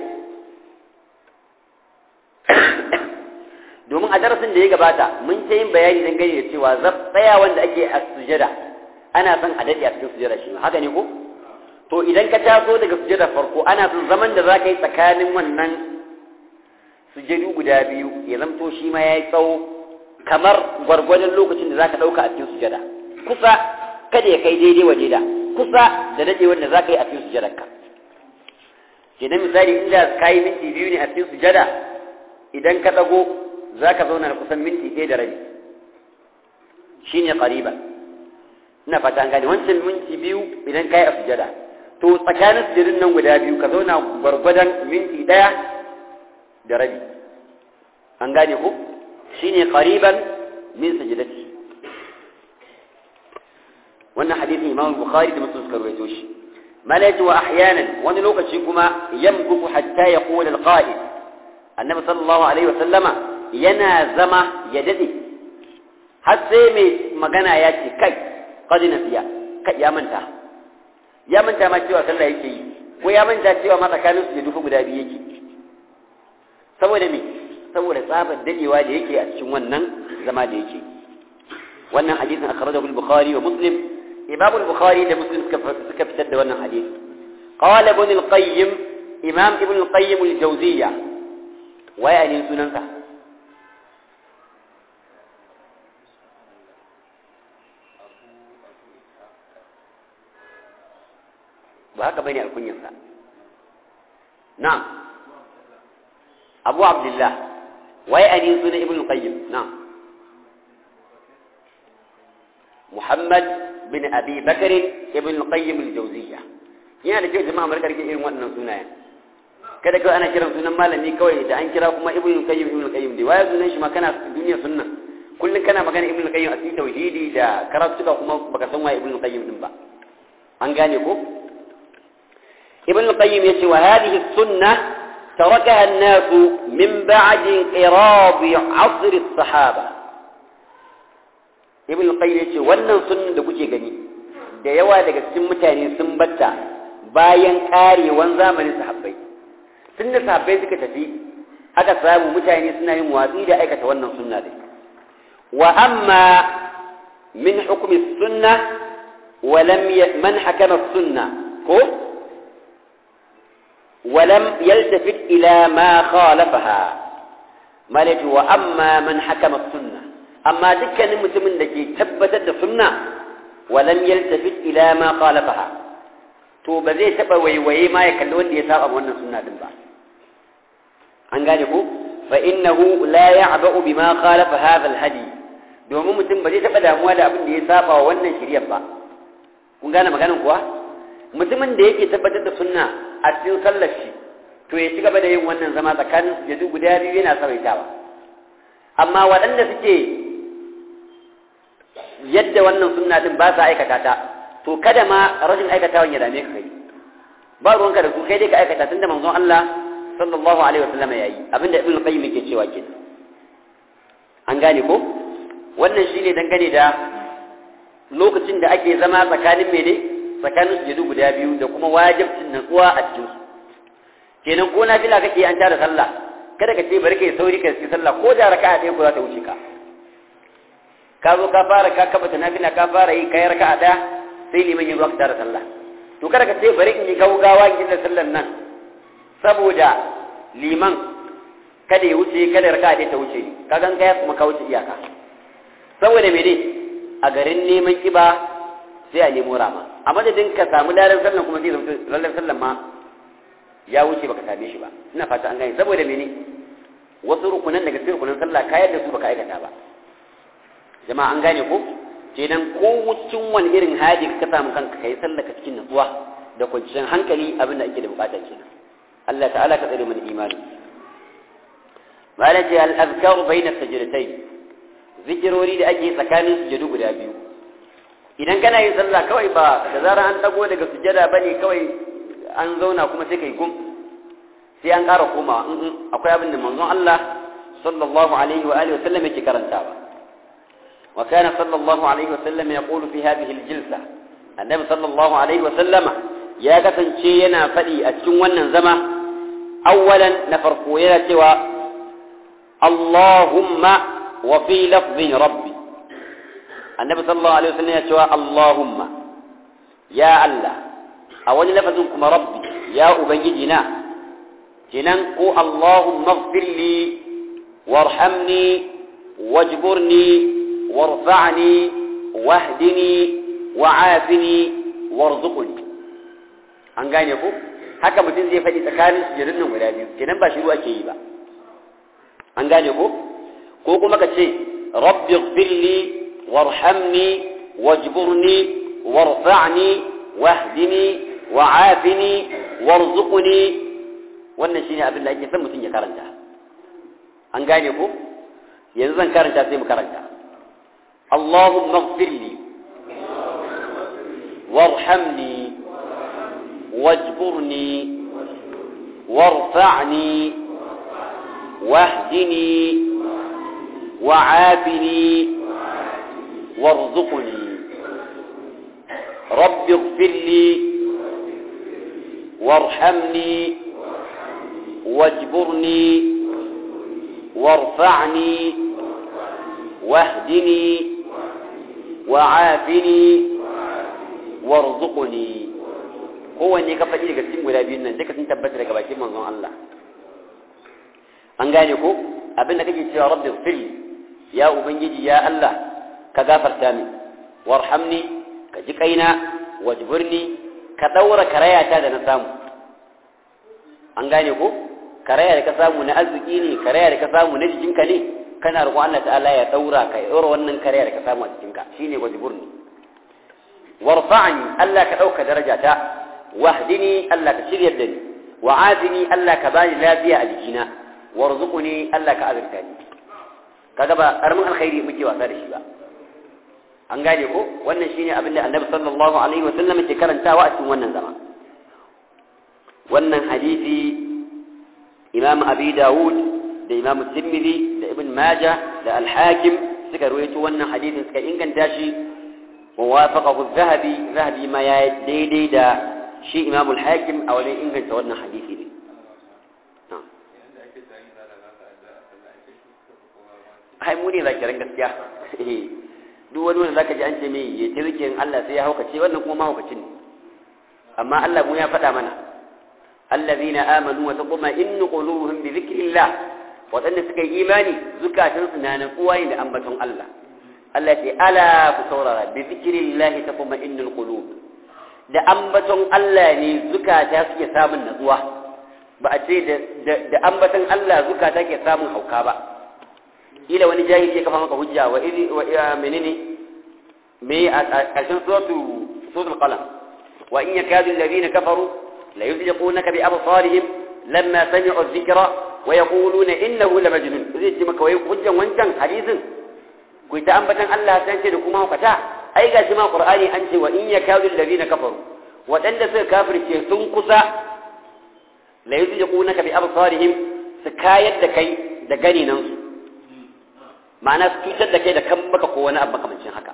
S1: domin a darasin da ya gabata mun ta yin bayani don gani da cewa tsaya wanda ake a sujada ana son a daɗe a cikin sujada shi haka ne ko to idan ka taso daga sujada farko ana son zaman da za ka yi tsakanin wannan sujadu guda biyu ya zamto shi ma ya yi tsawo kamar gwargwadon lokacin da za ka ɗauka a cikin sujada kusa kada ya kai daidai waje da kusa da daɗe wanda za ka yi a cikin sujadarka kenan misali inda ka yi minti biyu ne a cikin sujada idan ka ɗago za ka zauna da kusan minti ɗaya da rabi shi ne ƙariba ina fata an gane wancan minti biyu idan ka yi a sujada to tsakanin sujadun nan guda biyu ka zauna gwargwadon minti ɗaya da rabi an gane ko shi ne ƙariban min sujadati wannan hadisin imam bukhari da muslim suka rawaito shi malaka wa ahyanan wani lokaci kuma yamkufu hatta yaqul al-qa'id annabi sallallahu alaihi wa sallama yana zama ya dade har sai mai magana ya ce kai qad nasiya kai ya manta ya manta ma cewa sallah yake yi ko ya manta cewa ma tsakanin su da duka guda biyu yake saboda me saboda tsabar dadewa da yake a cikin wannan zama da yake wannan hadisin akhrajahu al-bukhari wa muslim imam al-bukhari da muslim suka fitar da wannan hadisi qala ibn al-qayyim imam ibn al-qayyim al-jawziyya wa yani sunansa ba haka bane alkunyarsa na'am abu abdullah wa yani sunan ibn al-qayyim na'am محمد بن أبي بكر ابن القيم الجوزية yana da kyau jama'a markar ke irin waɗannan sunayen kada kawai ana kiran sunan malami kawai da an kira kuma ibnu qayyim ibnu qayyim dai waye sunan shi ma kana duniya sunna kullun kana magana ibnu qayyim a cikin tauhidi da karatuka kuma baka san waye ibnu qayyim din ba an gane ko ibnu qayyim yace wa hadhihi sunna tarakaha an-nas min ba'di inqirad 'asr as-sahaba ibn qayyim yace wannan sunnan da kuke gani da yawa daga cikin mutane sun batta bayan karewan zamanin sahabbai tunda sahabbai suka tafi aka samu mutane suna yin watsi da aikata wannan sunna dai wa amma min hukmi sunna wa lam man hakama sunna ko ولم يلتفت إلى ما خالفها مالك وأما من حكم السنة amma dukkanin mutumin da ke tabbatar da sunna walam yaltafit ila ma khalafaha to ba zai taba waiwaye ma ya kalli wanda ya saba wannan sunna din ba an gane ko fa innahu la ya'ba'u bima khalafa hadha alhadi domin mutum ba zai taba damuwa da abin da ya saba wa wannan shiriyar ba kun gane maganar kuwa mutumin da yake tabbatar da sunna a cikin sallar shi to ya ci gaba da yin wannan zama tsakanin sujadu guda biyu yana sabaitawa amma waɗanda suke yadda wannan sunna din ba sa aikata ta to kada ma rashin aikatawan ya dame ka kai ba ruwanka da su kai dai ka aikata tunda manzon Allah sallallahu alaihi wasallam yayi abinda ibnu qayyim yake cewa ke an gane ko wannan shine dangane da lokacin da ake zama tsakanin mene tsakanin sujudu guda biyu da kuma wajibcin natsuwa a cikin su kenan ko nafila kake an tara sallah kada ka ce bari kai sauri ka yi sallah ko da raka'a ɗaya ko za ta wuce ka ka zo ka fara ka kafa nafila ka fara yi kai raka'a ɗaya sai liman ya zo ka tara sallah to kada ka ce bari in yi gaugawa in da sallan nan saboda liman kada ya wuce kada raka'a ɗaya ta wuce ni ka gan kaya kuma ka wuce iyaka saboda mene a garin neman kiba sai a nemo rama a madadin ka samu ladan sallan kuma sai zama ladan sallan ma ya wuce baka same shi ba ina fata an gane saboda mene wasu rukunan daga cikin rukunan sallah ka yadda su baka aikata ba jama'a an gane ko kenan ko wucin wani irin hali ka samu kanka kai sallah ka cikin nutsuwa da kwanciyar hankali abin da ake da bukata kenan Allah ta'ala ka tsare mana imani malaji al-azkar bayna sajdatayn zikirori da ake tsakanin sujudu guda biyu idan kana yin sallah kawai ba da zarar an dago daga sujada bane kawai an zauna kuma sai kai gum sai an ƙara komawa akwai abin da manzon Allah sallallahu alaihi wa alihi wa sallam yake karantawa wa kana sallallahu alaihi wa sallam yaqulu fi hadhihi al-jilsa annabi sallallahu alaihi wa sallama ya kasance yana faɗi a cikin wannan zama awwalan na farko yana cewa Allahumma wa fi lafzin rabbi annabi sallallahu alaihi wa sallam ya cewa Allahumma ya Allah a wani lafazin kuma rabbi ya ubangiji na kenan ko Allahumma ighfir li warhamni wajburni warfa'ni wahdini wa'afini warzuqni an gane ku haka mutum zai faɗi tsakanin sujudun nan guda biyu kenan ba shiru ake yi ba an gane ku ko kuma ka ce rabbi ighfirli warhamni wajburni warfa'ni wahdini wa'afini warzuqni wannan shine abin da ake son mutum ya karanta an gane ku yanzu zan karanta sai mu karanta اللهم اغفر لي وارحمني واجبرني وارفعني واهدني وعافني وارزقني رب اغفر لي وارحمني واجبرني وارفعني واهدني وعافني وارزقني kowanne ka faɗi daga cikin guda biyun nan duka sun tabbata daga bakin manzon Allah an gane ko abin da kake cewa rabbi fil ya ubangiji ya Allah ka gafarta min warhamni ka ji kaina wajburni ka daura karayata da na samu an gane ko karaya da ka samu na arziki ne karaya da ka samu na jikinka ne kana roƙon Allah ta'ala ya daura ka ya daura wannan karaya da ka samu a jikinka shine wajburni warfa'ni Allah ka dauka darajata wahdini Allah ka shiryar da ni wa'azini Allah ka bani lafiya a jikina warzuqni Allah ka azurta ni kaga ba karamin alkhairi muke wasa da shi ba an gane ko wannan shine abin da Annabi sallallahu alaihi wa sallam ke karantawa a cikin wannan zama wannan hadisi Imam Abi Dawud da Imam Tirmidhi da Ibn Majah da Al-Hakim suka ruwaito wannan hadisin suka inganta shi wa wafaqahu az-Zahabi Zahabi ma ya daidai da shi imamul hakim a wajen inganta wannan hadisi ne hai mu ne zakiran gaskiya duk wani wanda zaka ji an ce mai ya ce zikirin Allah sai ya haukace wannan kuma mahaukacin ne amma Allah mu ya faɗa mana allazina amanu wa taquma innu qulubuhum bi dhikrillah wadanda suka yi imani zukatansu na natsuwa ne da ambaton Allah Allah ya ce ala ku saurara bi dhikrillah taquma innul qulub da ambaton Allah ne zukata suke samun natsuwa ba a ce da ambaton Allah zukata ke samun hauka ba ila wani jahili ya kafa maka hujja wa iri wa menene me a ƙarshen suratu suratul qalam wa in yakadu alladhina kafaru la yuzliqunaka bi absarihim lamma sami'u dhikra wa yaquluna innahu lamajnun zai ce maka wai hujjan wancan hadisin ku ta ambatan Allah sai ce da kuma hukata ai gashi ma qur'ani an ce wa in yakadu alladhina kafaru wadanda suka kafirce sun kusa la yuzliqunaka bi absarihim su kayar da kai da gani nan su ma'ana su cutar da kai da kan baka ko wani abu makamancin haka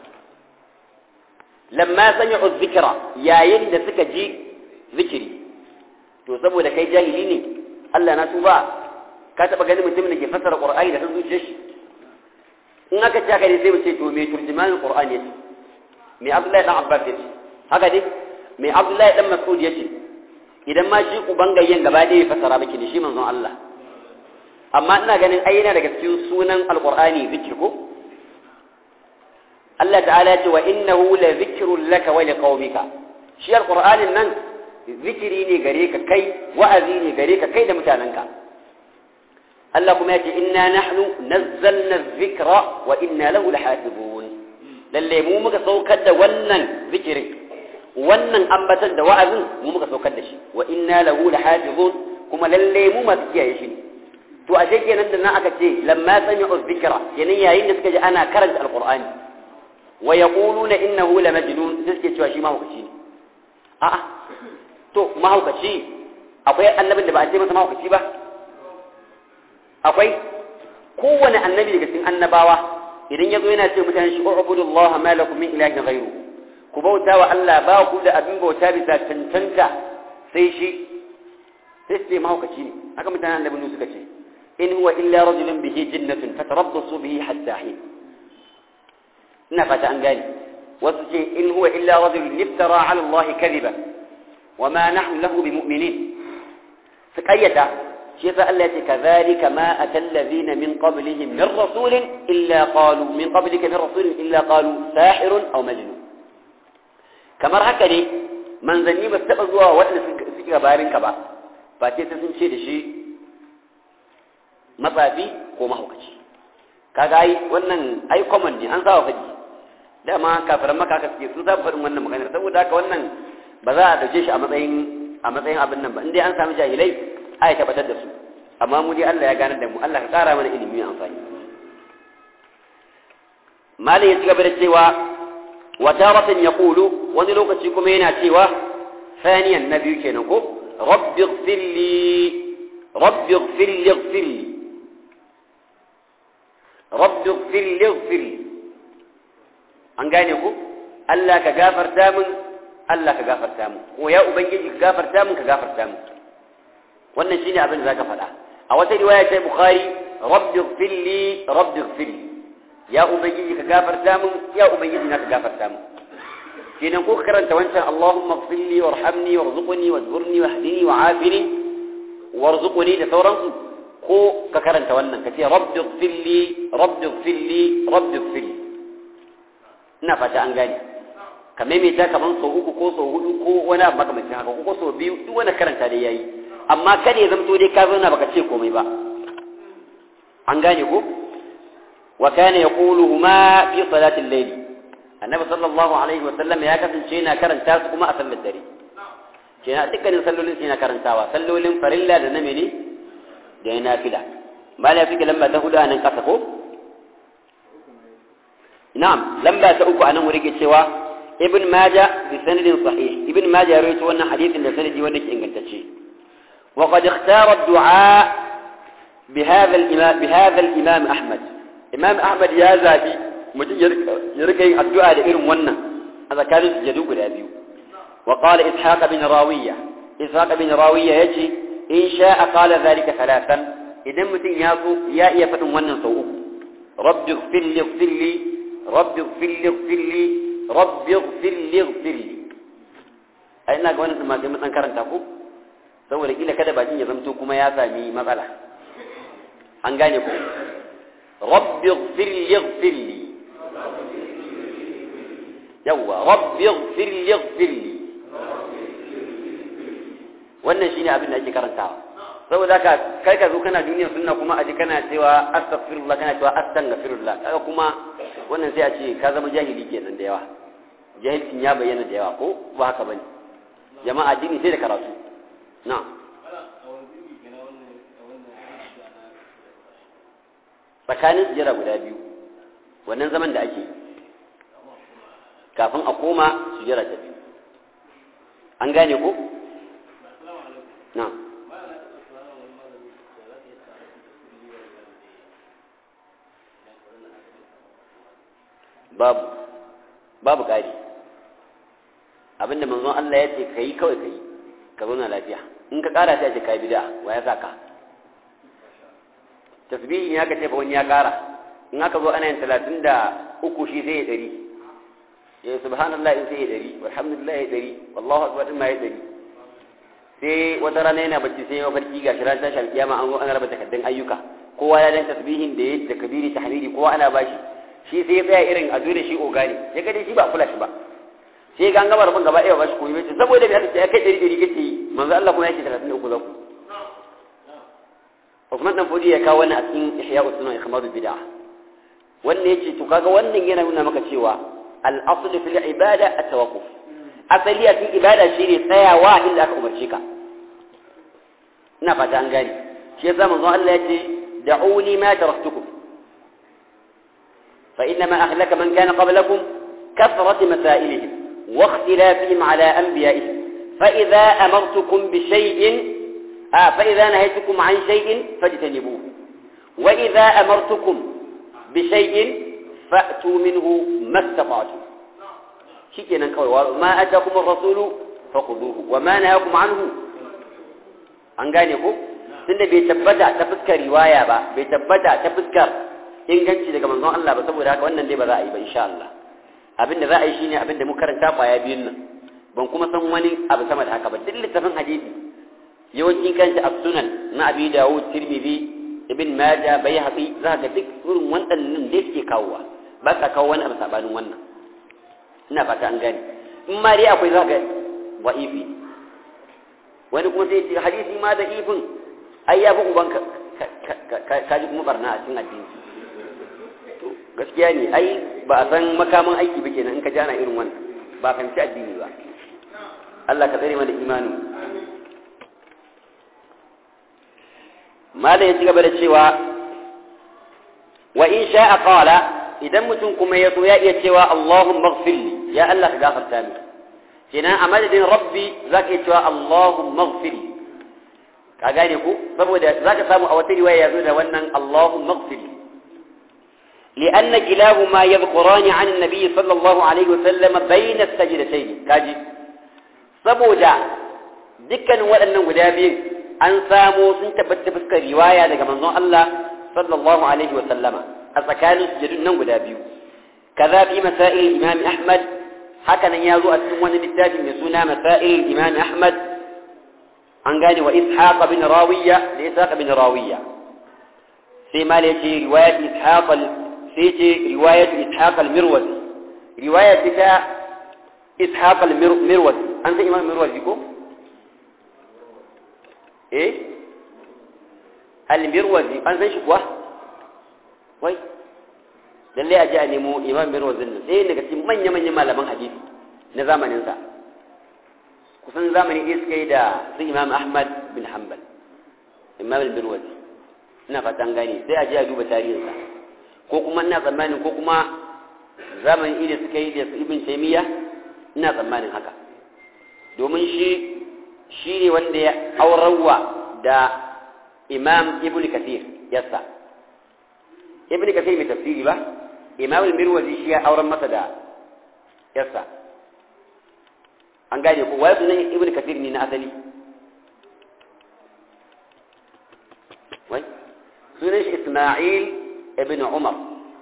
S1: lamma sami'u dhikra yayin da suka ji zikiri to saboda kai jahili ne Allah na tuba ka taba ganin mutumin da ke fassara qur'ani da san zuciyar shi in aka ce haka ne sai mu ce to me turjumanin qur'ani yace me abdullahi dan abbas yace haka ne me abdullahi dan mas'ud yace idan ma shi ubangayyen gaba ɗaya ya fassara miki ne shi manzon Allah amma ina ganin ai yana daga cikin sunan alqur'ani zikir ko Allah ta'ala ya ce wa innahu la zikrun laka wa liqaumika shi alqur'anin nan zikiri ne gare ka kai wa'azi ne gare ka kai da mutanenka Allah kuma ya ce inna nahnu nazzalna dhikra wa inna lahu lahafizun lalle mu muka saukar da wannan zikirin wannan ambatan da wa'azin mu muka saukar da shi wa inna lahu lahafizun kuma lalle mu masu kiyaye shi ne to ashe kenan da nan aka ce lamma sami'u dhikra kenan yayin da suka ji ana karanta alqur'ani wa yaquluna innahu la majnun sai suke cewa shi mahaukaci ne a'a to mahaukaci akwai annabin da ba a ce masa mahaukaci ba akwai kowane annabi daga cikin annabawa idan ya zo yana ce mutane shi ubudullah ma lakum min ilahin ghayru ku bauta wa Allah ba ku da abin bauta bisa cancanta sai shi sai su ce mahaukaci ne haka mutanen annabi nu suka ce in huwa illa rajulun bihi jinnatun fatarabbasu bihi hatta hin ina fata an gane wasu ce in huwa illa rajulun iftara ala Allah kadhiba wa ma nahnu lahu bimu'minin su kayyata shi yasa Allah ya ce kadhalika ma atal ladina min qablihim min rasulin illa qalu min qablika min rasulin illa qalu sahirun aw majnun kamar haka ne manzanni ba su taɓa zuwa waɗanda suke gabarinka ba ba ce sai sun ce da shi matsafi ko mahaukaci kaga ai wannan ai common ne an saba faɗi dama kafiran maka haka suke sun saba faɗin wannan maganar saboda haka wannan ba za a ɗauke shi a matsayin a matsayin abin nan ba in dai an sami jahilai ai tabbatar da su amma mu dai Allah ya ganar da mu Allah ka ƙara mana ilimi mai amfani malai ya ci gaba da cewa وتارة يقول ونلوك تشيكم هنا تيوه ثانيا النبي كينكو رب اغفر لي رب اغفر لي اغفر لي رب اغفر لي اغفر لي an gane ku Allah ka gafarta min Allah ka gafarta min ko ya ubangiji ka gafarta min ka gafarta min wannan shine abin da zaka faɗa a wata riwaya ta Bukhari rabbi ighfir li rabbi ighfir li ya ubangiji ka gafarta min ya ubangiji na ka gafarta min kenan ko ka karanta wancan Allahumma ighfir li warhamni warzuqni wazburni wahdini wa'afini warzuqni da sauransu ko ka karanta wannan ka ce rabbi ighfir li rabbi ighfir li rabbi ighfir li ina fata an gane ka maimaita kaman sau uku ko sau hudu ko wani abu makamancin haka ko sau biyu duk wani karanta dai yayi amma kada ya zamto dai ka zauna baka ce komai ba an gane ko وكان يقولهما في صلاة الليل النبي صلى الله عليه وسلم يا كفن شينا كرن تاس كما أسل الدري شينا تكن صلوا لين شينا كرن تاوا صلوا لين فرلا لنمني دينا فلا ما لا فيك لما تهدى أن انقصقوا نعم لما تأوك أنا مريك سوا ابن ماجة بسند صحيح ابن ماجة رويت وانا حديث لسند وانك انقلتشي وقد اختار الدعاء بهذا الإمام, بهذا الإمام أحمد imam ahmad ya zabi mutum ya rika yin addu'a da irin wannan a tsakanin sujadu guda biyu wa qala ishaq bin rawiya ishaq bin rawiya yace in sha'a qala zalika thalathan idan mutum ya so ya iya fadin wannan sau uku rabbi ighfir li ighfir li rabbi ighfir li ighfir li rabbi ighfir li ighfir li ai ina ga wannan ma sai mun dan karanta ko saboda kila kada bakin ya zamto kuma ya sami matsala an gane ko رب اغفر لي اغفر لي يوا رب اغفر لي اغفر لي wannan shine abin da ake karantawa saboda haka kai ka zo kana duniyar sunna kuma aji kana cewa astaghfirullah kana cewa astaghfirullah kaga kuma wannan sai a ce ka zama jahili kenan da yawa jahilcin ya bayyana da yawa ko ba haka bane jama'a addini sai da karatu na'am tsakanin sujjara guda biyu wannan zaman da ake kafin a koma sujjara ta biyu an gane ko? na babu babu ƙari abinda manzon Allah ya ce ka yi kawai ka yi ka zauna lafiya in ka ƙara ta ce ka yi bida wa ya sa ka tasbihi ya ka ce fa wani ya kara in aka zo ana yin talatin da uku shi sai ya ɗari ya subhanallah in sai ya ɗari walhamdulillah ya ɗari wallahu akbar in ma ya ɗari sai wata rana yana bacci sai ya farki ga shirar tashi alkiyama an zo ana raba takardun ayyuka kowa ya dan tasbihin da ya da kabiri tahmidi kowa ana bashi shi sai ya tsaya irin a da shi ogani ya ga dai shi ba kula shi ba sai ga an gaba rabin gaba ɗaya ba shi koyi bace saboda me aka ce ya kai ɗari ɗari kake yi manzo Allah kuma yake talatin da uku za ku Usman dan Fodi ya kawo wannan a cikin Ihya Usman Ikhmadu Bid'ah wannan yace to kaga wannan yana nuna maka cewa al-aslu fil ibada at-tawaqquf asali a cikin ibada shine tsayawa inda aka umarce ka ina fata an gane shi yasa manzo Allah ya ce da'uni ma taraktukum fa inna ma ahlaka man kana qablakum kathrat masailihim wa ikhtilafihim ala anbiya'ihim fa idha amartukum bi shay'in fa idha nahaytukum an shay'in fajtanibuhu wa idha amartukum bi shay'in fa'tu minhu mastata'tum shikenan kawai ma atakum ar-rasulu faquduhu wa ma nahakum anhu an gane ko tunda bai tabbata ta fuskar riwaya ba bai tabbata ta fuskar inganci daga manzon Allah ba saboda haka wannan dai ba za a yi ba insha Allah abin da za a yi shine abin da mu karanta kwaya biyun nan ban kuma san wani abu sama da haka ba duk littafin hadisi yawanci kanshi as-sunan na Abi Dawud Tirmidhi Ibn Majah Baihaqi za ka duk irin waɗannan da suke kawowa ba ka kawo wani abu sabanin wannan ina fata an gane in ma dai akwai za ka wa'ifi wani kuma sai ce hadisi ma da ifin ai ya fi uban ka ji kuma barna a cikin addini to gaskiya ne ai ba a san makaman aiki ba kenan in ka jana irin wannan ba fahimci addini ba Allah ka tsare mana imani malam ya ci gaba da cewa wa in sha'a qala idan mutum kuma ya so ya iya cewa Allahumma ighfirli ya Allah ka gafarta mini kenan a madadin rabbi za ka yi cewa Allahumma gfiri ka gane ku saboda za ka samu a wata riwaya ya zo da wannan Allahumma gfiri لأن كلاهما يذكران عن النبي صلى الله عليه وسلم بين السجدتين كاجي saboda dukkan waɗannan guda biyu an samo sun tabbata fuskar riwaya daga manzon Allah sallallahu alaihi wa sallama a tsakanin sujudun nan guda biyu kaza fi masail imam Ahmad haka nan ya zo a cikin wani littafi mai suna masail imam ahmad an gane wa ishaq bin rawiya da ishaq bin rawiya sai ma ya ce riwayat ishaq sai ce riwayat ishaq al-mirwazi riwayat ta ishaq al-mirwazi an san imam mirwazi ko eh al-mirwazi an san shi kuwa wai lallai a ji a nemo imam bin wazin nan sai daga cikin manya-manyan malaman hadisi na zamaninsa kusan zamani ɗaya suka yi da su imam ahmad bin hanbal imam bin wazi ina fatan gani sai a ji a duba tarihinsa ko kuma ina tsammanin ko kuma zamani ɗaya suka yi da su ibn taimiyya ina tsammanin haka domin shi shi ne wanda ya aurarwa da imam ibn kathir yassa ibn kathir mai tafsiri ba imam al-mirwazi shi ya auren masa da yarsa an gane ko wai sunan ibn kathir ne na asali wai sunan shi isma'il ibn umar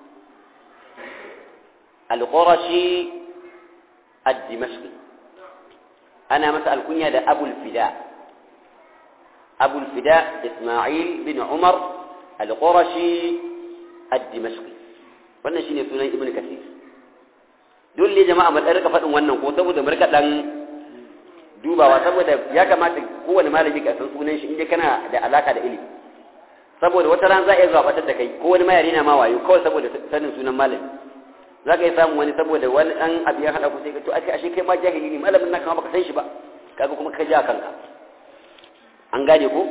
S1: al-qurashi ad-dimashqi ana masa alkunya da abul fida abul fida isma'il bin umar al-qurashi ad-dimashqi wannan shine sunan ibn kathir dole jama'a mu dan rika faɗin wannan ko saboda mu rika dan dubawa saboda ya kamata kowane malami ka san sunan shi inda kana da alaka da ilimi saboda wata ran za a iya zuwa batar da kai ko wani mayari na ma wayo kawai saboda sanin sunan malami za ka yi samun wani saboda wani ɗan abu ya haɗa ku sai ka to ake ashe kai ma jahili ne malamin na kama baka san shi ba kaga kuma ka ja kanka an gane ko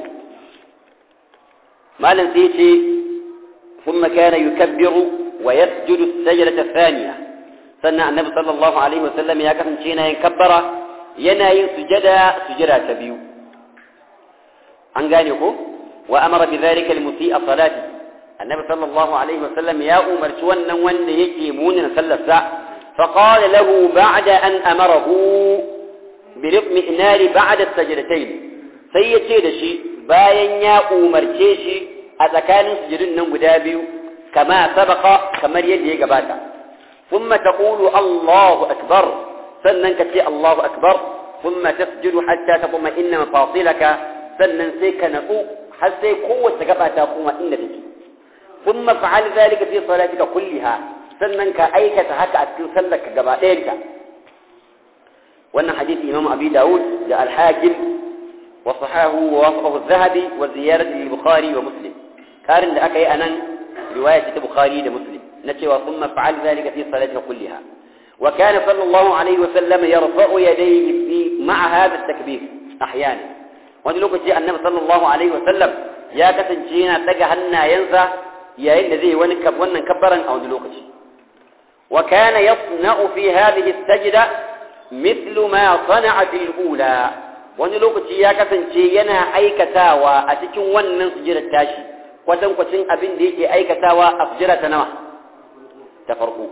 S1: malam sai ce ثم كان يكبر ويسجد السجدة الثانية سنة النبي صلى الله عليه وسلم يا كفن شينا ينكبر يناي سجدا سجدا تبيو أنقانيكو وأمر بذلك المسيء صلاته النبي صلى الله عليه وسلم يا أمر شوانا وان يجيمون نسل الساعة فقال له بعد أن أمره برقم إنار بعد السجدتين سيتي دشي باين يا أمر شيشي a tsakanin sujudun nan guda biyu kama sabaka kamar yadda ya gabata thumma taqulu Allahu akbar sannan ka ce Allahu akbar thumma tasjudu hatta taquma inna mafasilaka sannan sai ka natsu har sai kowace gaba ta kuma inda take thumma fa'al zalika fi salatika kulliha sannan ka aikata haka a cikin sallarka gaba ɗayanta wannan hadisi Imam Abi Dawud da Al-Hakim wa sahahu wa wafaqahu az-Zahabi wa ziyarati al-Bukhari wa Muslim karin da aka yi a nan riwaya ta bukhari da muslim na cewa sun mafa'al zalika fi salati kulliha wa kana sallallahu alaihi wa sallam yarfa'u yadayhi fi ma'a hadha at-takbir ahyana wani lokaci annabi sallallahu alaihi wasallam ya kasance yana daga hannayensa yayin da zai wani wannan kabbaran a wani lokaci wa kana yasna'u fi hadhihi as-sajda mithlu ma sana'a fil ula wani lokaci ya kasance yana aikatawa a cikin wannan sujudar tashi kwatankwacin abin da yake aikatawa a sujudar ta nawa ta farko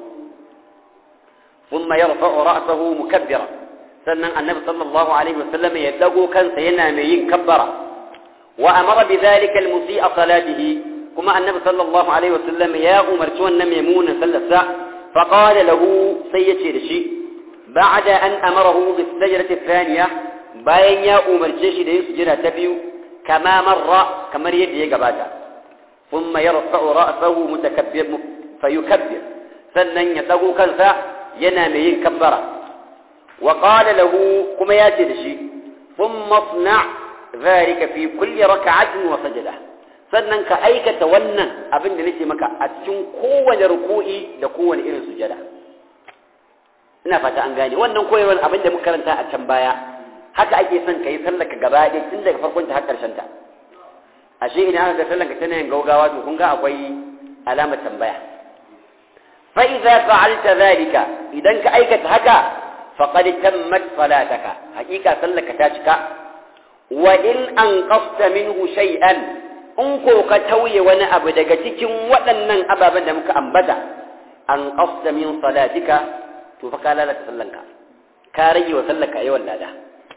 S1: ثم يرفع رأسه مكبرا sannan annabi sallallahu alaihi wasallam ya dago kansa yana mai yin kabbara wa amara bi dhalika al-musi'a salatihi kuma annabi sallallahu alaihi wasallam ya umarci wannan maimunan sallarsa fa qala lahu sai yace da shi ba'da an amarahu bis sajdati thaniya bayan ya umarce shi da yin sujada ta biyu kama marra kamar yadda ya gabata thumma yarfa'u ra'sahu mutakabbir fayukabbir sannan ya dago kansa yana mai yin kabbara وقال له كما ياتي دشي ثم اصنع ذلك في كل ركعة وسجدة sannan ka aikata wannan abin da nake maka a cikin kowane ruku'i da kowane irin sujada ina fata an gane wannan koyarwar abin da muka karanta a can baya haka ake son ka yi sallaka gaba ɗaya tun daga farkon ta har ƙarshen ta ashe idan aka ga sallanka tana yin gaugawa to kun ga akwai alamar tambaya fa idza fa'alta zalika idan ka aikata haka فقد تمت صلاتك حقيقة صلك تاشك وإن أنقصت منه شيئا أنكو كتوي وانا أبدك تكن وأنن أبابا دمك أنبتا أنقصت من صلاتك تفقى لا تسلنك كاري وسلك أيوة لا ده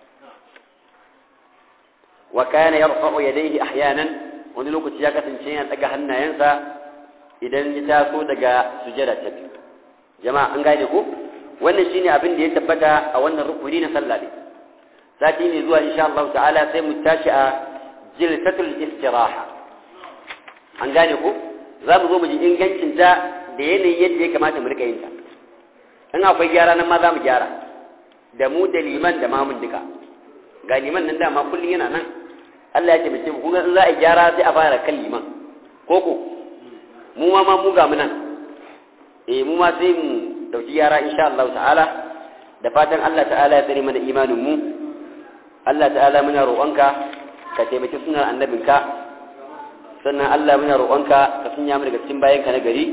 S1: وكان يرفع يديه أحيانا ونلوك تياكة شيئا تقهنا ينسى إذا نتاسو دقا سجدة تبيو جماعة أنقايدكم wannan shine abin da ya tabbata a wannan rukuni na sallah ne sati ne zuwa insha Allah ta'ala sai mu tashi a jilsatul istiraha an gane ku za mu zo mu ji ingancin ta da yanayin yadda ya kamata mu rika yin ta in akwai gyara nan ma za mu gyara da mu da liman da mamun duka ga liman nan dama kullum yana nan Allah ya ce mace kun ga in za a gyara sai a fara kan liman koko mu ma ma mu ga mu nan eh mu ma sai mu dauki yara insha Allah ta'ala da fatan Allah ta'ala ya tsare mana imanin mu Allah ta'ala muna roƙonka ka taimaki sunan annabinka sannan Allah muna roƙonka ka sunya mu daga cikin bayanka na gari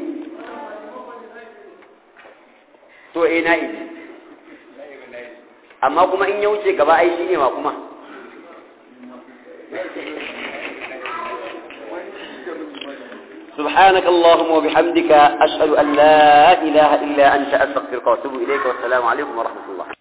S1: to eh na idi amma kuma in ya wuce gaba ai shine ma kuma سبحانك اللهم وبحمدك أشهد أن لا إله إلا أنت أستغفرك وأتوب إليك والسلام عليكم ورحمة الله